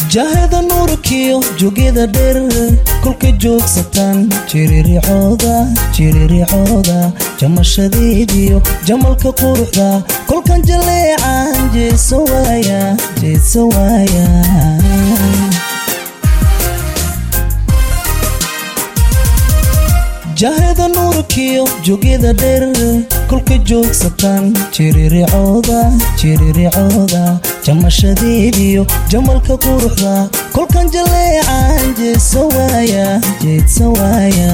jahada nuurkiyo jogyada dheer kolkay joogsataan jiriricooda jiriricooda jamashadeediyo jamalka quruxda kolkan jaleecan jeedsa waaya jeedsa waaya jahada nuurkiyo jogyada dheer kolkay joogsataan jiriricooda jiriricooda jamashadeediyo jamalka quruxda kolkan jaleecan jeedsa waaya jeedsa waaya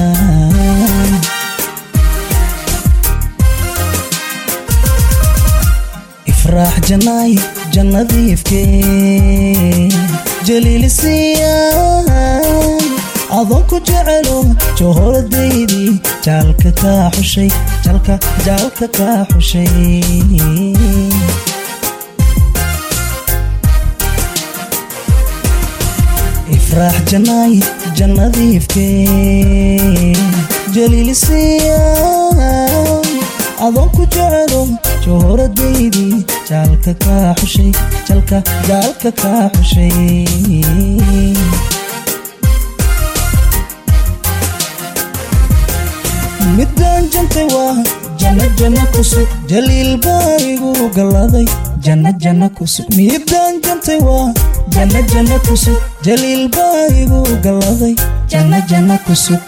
ifraax janaay jannadiifkee jaliilisiya adoonku jecelo johoradaydi jaalka kaa xushay jalka jaalka kaa xushay ifraax janaay jannadiifkee jaliilisiya adoonku jecelo johoradaydi jaalka kaa xushay jalka jaalka kaa xushay midaan jantay waa janna janna kusug jaliil baa igu galladay janna janna kusug midaan jantay waa janna janna kusug jaliil baa igu galladay janna janna kusug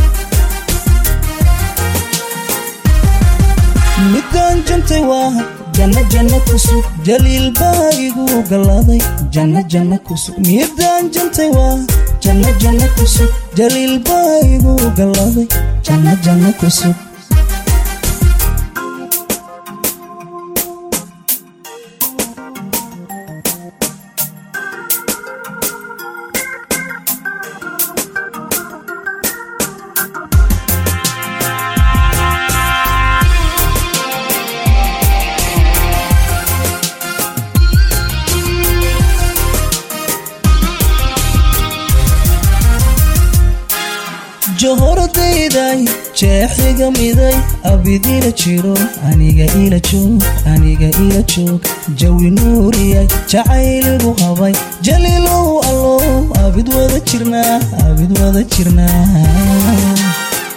midaan jantay waa janna janna kusug jaliil baa igu galladay janna janna kusug midaan jantay waa janna janna kusug jaliil baa igu galladay janna janna kusug johoradayday jeexiga miday abidila jiro aniga ila joog aniga ila joog jawi nuuriyay jacayligu habay jaliilow allow abid wada jirnaa abid wada jirnaa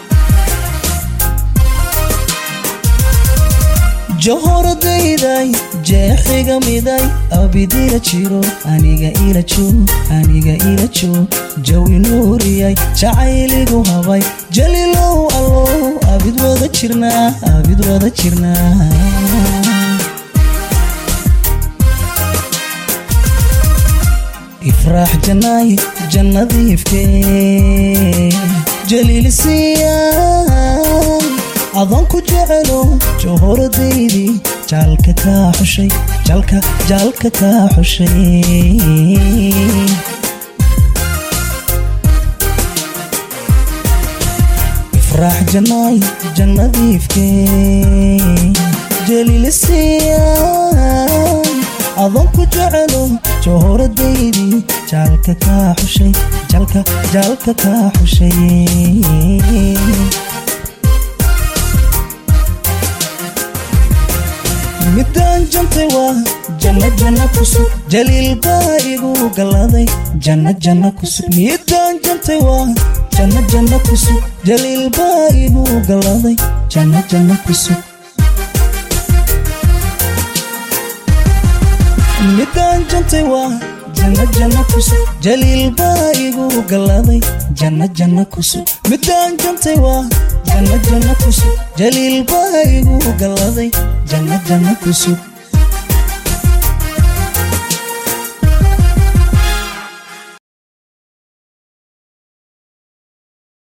johoradayday jeexiga miday abidila jiro aniga ila joog aniga ila joog jawi nuuriyay jacayligu habay jaliilow allow abid wada jirnaa abid wada jirnaa ifraax janaay jannadiifkee jaliilisiya adoonku jecelo johoradaydi jaalka kaa xushay jalka jaalka kaa xushay ifraax janaay jannadiifkee jaliilisiya adoonku jecelo johoradaydi jaalka kaa xushay jalka jaalka kaa xushay midaan jantay waa janna janna kusug jaliil baa igu galladay janna janna kusug midaan jantay waa janna janna kusug jaliil baa igu galladay janna janna kusug midaan jantay waa janna janna kusug jaliil baa igu galladay janna janna kusug midaan jantay waa janna janna kusug jaliil baa igu galladay janna janna kusug